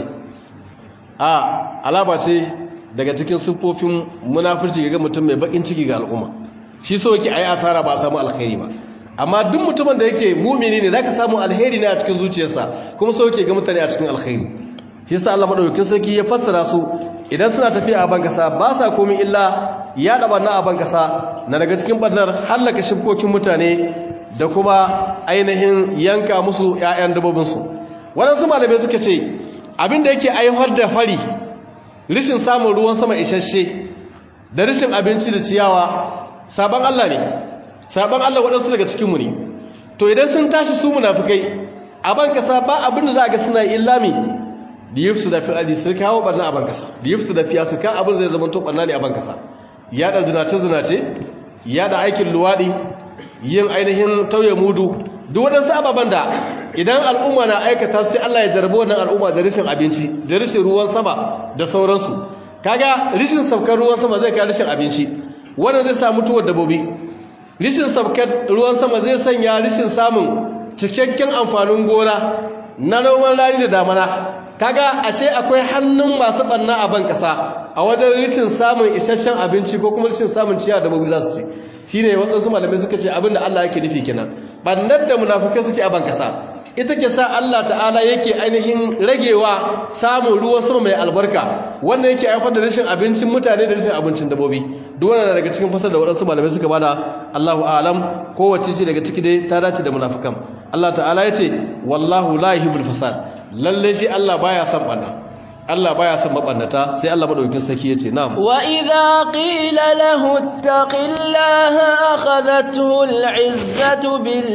a alama ce daga cikin siffofin munafurci ga mutum mai bakin ciki ga al'umma shi so yake ayi asara ba a samu alkhairi ba amma duk mutumin da yake mumini ne zaka samu alheri ne a cikin zuciyarsa kuma so yake ga mutane a cikin alkhairi shi yasa Allah madaukakin sarki ya fassara su idan suna tafiya a bankasa ba sa komai illa ya daba na a bankasa na daga cikin bannar hallaka shibkokin mutane da kuma ainihin yanka musu ƴaƴan dabbobin su waɗansu malamai suka ce abin da yake aiwar da fari rishin samun ruwan sama isasshe da rishin abinci da ciyawa sabon Allah ne sabon Allah waɗansu daga cikinmu ne to idan sun tashi su munafukai a ban kasa ba abin da za a ga suna illami da yi su da fi adi su kawo ɓarna a ban kasa da yi su da fiya su kan abin zai zama to ɓarna ne a ban kasa yaɗa zinace-zinace yaɗa aikin luwaɗi yin ainihin tauye mudu duk waɗansu ababen da idan al'umma na aikata sai Allah ya jarbi wannan al'umma da rashin abinci da rashin ruwan sama da sauransu kaga rashin saukar ruwan sama zai kai rashin abinci wannan zai sa mutuwar dabbobi rishin sabkat ruwan sama zai sanya rishin samun cikakken amfanin gona na noman rani da damana kaga ashe akwai hannun masu banna a ban kasa a wajen rishin samun isasshen abinci ko kuma rishin samun ciyawa da mabu za su ci shine waɗansu malamai suka ce abinda Allah yake nufi kenan bannar da munafukai suke a ban kasa ita ke sa Allah ta'ala yake ainihin ragewa samun ruwan sama mai albarka wanda yake haifar da rashin abincin mutane da rashin abincin dabobi duk wannan daga cikin fasar da waɗansu malamai suka bada Allahu a'lam kowace ce daga ciki dai ta dace da munafikan Allah ta'ala ya ce wallahu la yuhibbul fasad lalle shi Allah baya son banna Allah baya son mabannata sai Allah madaukakin sarki yace na'am wa idza qila lahu ittaqillaha akhadhathu al'izzatu bil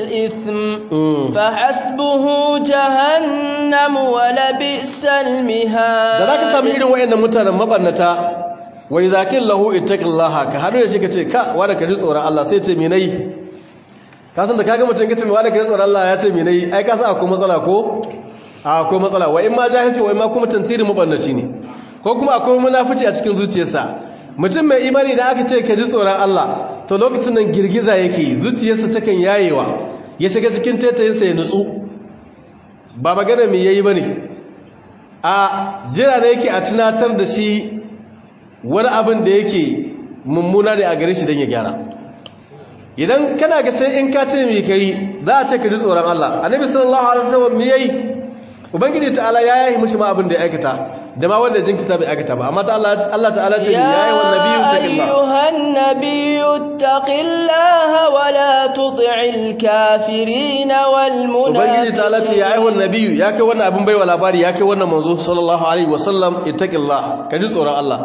ithm fa hasbuhu jahannam wa labisal mihad da zaka samu irin wayannan mutanen mabannata wa idza qila lahu ittaqillaha ka hadu da shi kace ka wanda ka ji tsoron Allah sai ce me nayi ka san da kaga mutum kace me wanda ka ji tsoron Allah ya ce me nayi ai ka san akwai matsala ko akwai matsala wa in ma jahilci wa in ma kuma tantirin mabannaci ne ko kuma akwai munafici a cikin zuciyarsa mutum mai imani da aka ce ka ji tsoron Allah to lokacin nan girgiza yake zuciyarsa takan yayewa ya shiga cikin taitayinsa ya nutsu ba magana mai yayi bane a jira ne yake a tunatar da shi wani abin da yake mummuna ne a gare shi don ya gyara idan kana ga sai in ka ce mai kai za a ce ka ji tsoron Allah annabi sallallahu alaihi wasallam me yayi ubangiji ta'ala ya yayi mishi ma abin da ya aikata da ma wanda jinkita bai aikata ba amma ta Allah Allah ta'ala ce ya yayi wa nabiyyu taqillah ya ayyuhan nabiyyu taqillaha wa la tuti'il kafirin wal munafiqin ubangiji ta'ala ce ya yayi wa nabiyyu ya kai wannan abin baiwa labari ya kai wannan manzo sallallahu alaihi wasallam ittaqillah ka ji tsoron Allah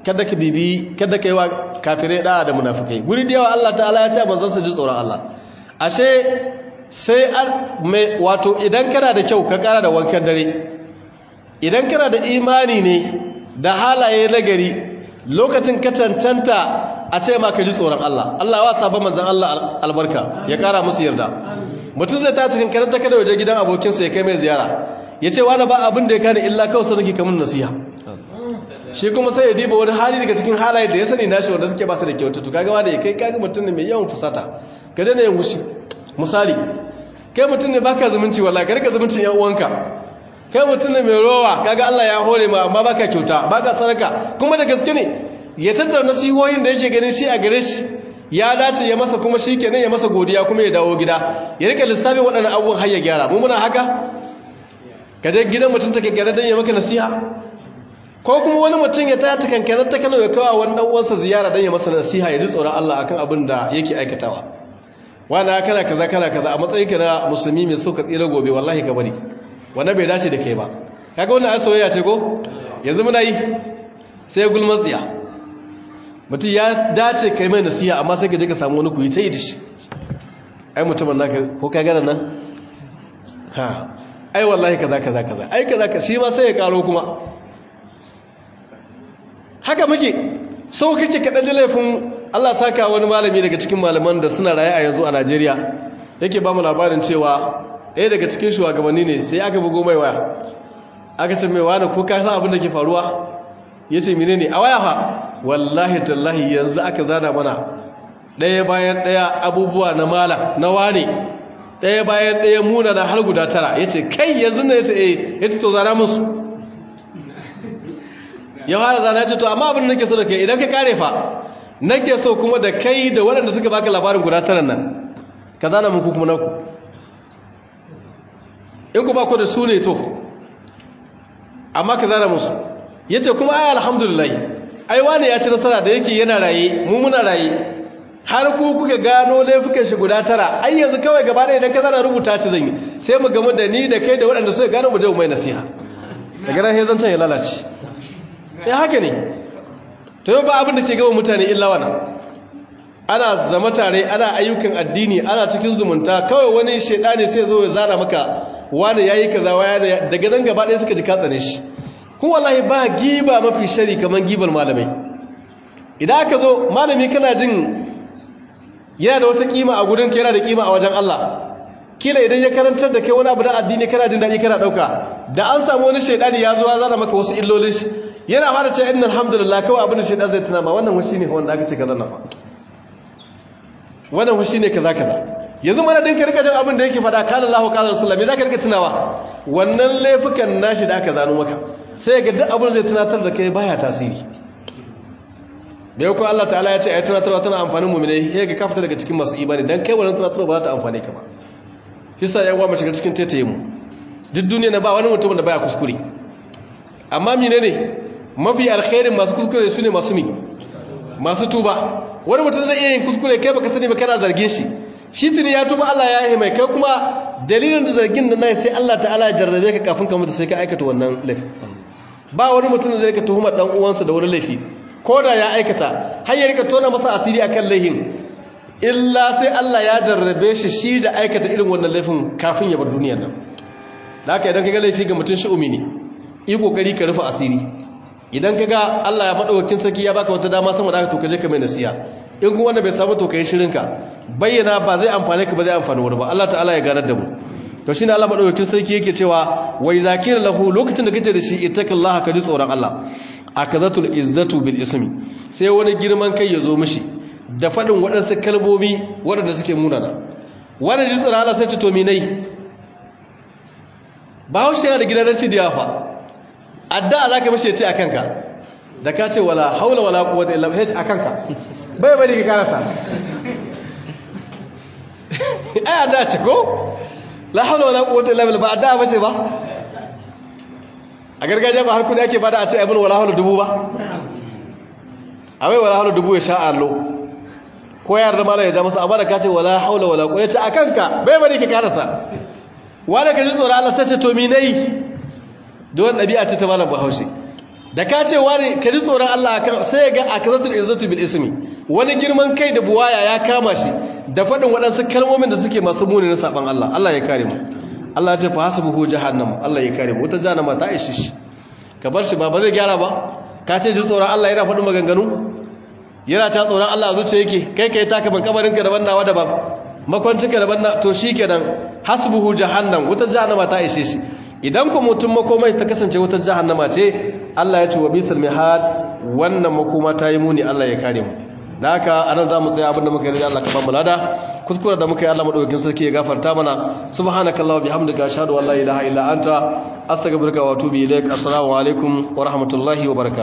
kada ka bibi kada ka yi wa kafirai da'a da munafikai guri da yawa Allah ta'ala ya ce manzon su ji tsoron Allah ashe sai an mai wato idan kana da kyau ka kara da wankan dare idan kana da imani ne da halaye nagari lokacin ka cancanta a ce ma ka ji tsoron Allah Allah ya wasa ba manzon Allah albarka ya kara musu yarda mutum zai ta cikin karanta kada waje gidan abokinsa ya kai mai ziyara ya ce wani ba abin da ya kane illa kawai sanarki kamun nasiha shi kuma sai ya diba wani hali daga cikin halaye da ya sani nashi wanda suke ba su da kyauta to kaga wanda ya kai kaga mutum ne mai yawan fusata ka daina yin wushi misali kai mutum ne baka zumunci wallahi ka rika zumuncin yan uwanka kai mutum ne mai rowa kaga Allah ya hore ma amma baka kyauta baka sadaka kuma da gaske ne ya tattara nasihohin da yake ganin shi a gare shi ya dace ya masa kuma shi kenan ya masa godiya kuma ya dawo gida ya rika lissafin waɗannan abubuwan har ya gyara mu muna haka ka je gidan mutum take gyara don ya maka nasiha ko kuma wani mutum ya taya kankanar ta kano ya kawo wani dan uwansa ziyara don ya masa nasiha ya ji tsoron Allah akan abin da yake aikatawa wanda kana kaza kana kaza a matsayin ka na musulmi mai so ka tsira gobe wallahi ka bari wannan bai dace da kai ba kaga wannan ai soyayya ce ko yanzu muna yi sai gulman tsiya mutum ya dace kai mai nasiha amma sai ka je ka samu wani kuyi ta yi da shi ai mutumin naka ko ka gana nan ha ai wallahi kaza kaza kaza ai kaza ka shi ma sai ya karo kuma haka muke so kake kaɗan da laifin Allah saka wani malami daga cikin malaman da suna raye a yanzu a Najeriya yake ba mu labarin cewa ɗaya daga cikin shugabanni ne sai aka bugo mai waya aka ce mai wani ko ka san abin da ke faruwa ya ce mine ne a waya fa wallahi tallahi yanzu aka zana mana ɗaya bayan ɗaya abubuwa na mala na wane ɗaya bayan ɗaya muna na har guda tara ya ce kai yanzu na ya ce eh ya ce to zana musu ya fara zana ya ce to amma abin da nake so da kai idan ka kare fa nake so kuma da kai da waɗanda suka baka labarin guda tara nan ka zana muku kuma naku in ku ba ku da su ne to amma ka zana musu ya ce kuma ai alhamdulillah ai wani ya ci nasara da yake yana raye mu muna raye har ku kuka gano laifukan shi guda tara ai yanzu kawai gaba da idan ka zana rubuta ci zan yi sai mu gamu da ni da kai da waɗanda suka gano mu je mu mai nasiha daga nan sai zancan ya lalace ya haka ne to yau ba abin da ke gaba mutane illa wana ana zama tare ana ayyukan addini ana cikin zumunta kawai wani shaidani sai zo ya zana maka wani yayi kaza wani daga nan gaba ɗaya suka ji katsane shi kun wallahi ba giba mafi shari kamar gibar malamai idan aka zo malami kana jin yana da wata kima a gurin yana da kima a wajen Allah kila idan ya karantar da kai wani abu da addini kana jin daɗi kana ɗauka da an samu wani shaidani ya zo ya zana maka wasu illolin shi yana fara ce inna alhamdulillah kawai abin da shaidan zai tuna ma wannan washi ne wanda aka ce kaza na fa wannan washi ne kaza kaza yanzu mana din ka rika jin abin da yake faɗa kana Allahu qala rasulullah me zaka rika tunawa wannan laifukan nashi da aka zano maka sai ga duk abin zai tunatar da kai baya tasiri da yau ko Allah ta'ala ya ce ayi tunatarwa tana amfanin mu'mini sai ga kafta daga cikin masu imani dan kai wannan tunatarwa ba za ta amfane ka ba kisa yan uwa mu shiga cikin tetaye mu duk duniya na ba wani mutum da baya kuskure amma menene mafi alkhairin masu kuskure su ne masu mi masu tuba wani mutum zai iya yin kuskure kai baka sani ba kana zargin shi shi tuni ya tuba Allah ya yi mai kai kuma dalilin da zargin da nai sai Allah ta'ala ya jarrabe ka kafin ka mutu sai ka aikata wannan laifi ba wani mutum zai ka tuhuma dan uwansa da wani laifi ko da ya aikata har ya rika tona masa asiri akan laifin illa sai Allah ya jarrabe shi shi da aikata irin wannan laifin kafin ya bar duniyar nan da haka idan ka ga laifi ga mutum shi'umi ne yi kokari ka rufe asiri idan ka ga Allah ya madaukakin sarki ya baka wata dama sama da haka to ka je ka mai nasiha in kuma wanda bai samu to kai shirinka bayyana ba zai amfane ka ba zai amfani wani ba Allah ta'ala ya ganar da mu to shine Allah madaukakin sarki yake cewa wai zakir lahu lokacin da kace da shi ittaqillaha ka ji tsoron Allah akazatul izzatu bil ismi sai wani girman kai ya zo mishi da fadin waɗansu kalmomi waɗanda suke munana wanda ji tsoron Allah sai ce to mi nai ba haushe yana da gidan ranci da yafa addu'a zaka mishi ya ce akan ka da ka ce wala haula wala quwwata illa billah akan ka bai bari ka karasa ai addu'a ce ko la haula wala quwwata illa billah ba addu'a bace ba a gargajiya ba har kudi ake bada a ce abin wala haula dubu ba awai wala haula dubu ya sha allo ko yar da mala ya ja masa amma da ka ce wala haula wala quwwata ce akan ka bai bari ka karasa wanda ka ji tsoron Allah sai ce to mi nayi don ɗabi'a ce ta malam bahaushe da ka ce wani ka ji tsoron Allah akan sai ga akratul izzatu bil ismi wani girman kai da buwaya ya kama shi da faɗin waɗansu kalmomin da suke masu muni na saban Allah Allah ya kare mu Allah ya ce fa hasbuhu jahannam Allah ya kare mu wata jahannama ta ishi shi ka bar shi ba ba zai gyara ba ka ce ji tsoron Allah yana faɗin maganganu yana ta tsoron Allah a zuciya yake kai kai taka ban kabarin ka daban nawa daban makwancin ka daban na to shikenan hasbuhu jahannam wata jahannama ta ishe shi idan ku mutum makomai ta kasance wata jahannama ce Allah ya ce wa bisal mihad wannan makoma ta yi muni Allah ya kare mu da haka anan zamu tsaya abinda muka yi Allah ka ba mu lada kuskure da muka yi Allah madaukakin sarki ya gafarta mana subhanakallahu bihamdika ashhadu an la ilaha illa anta astaghfiruka wa atubu ilaik assalamu alaikum wa rahmatullahi wa barakatuh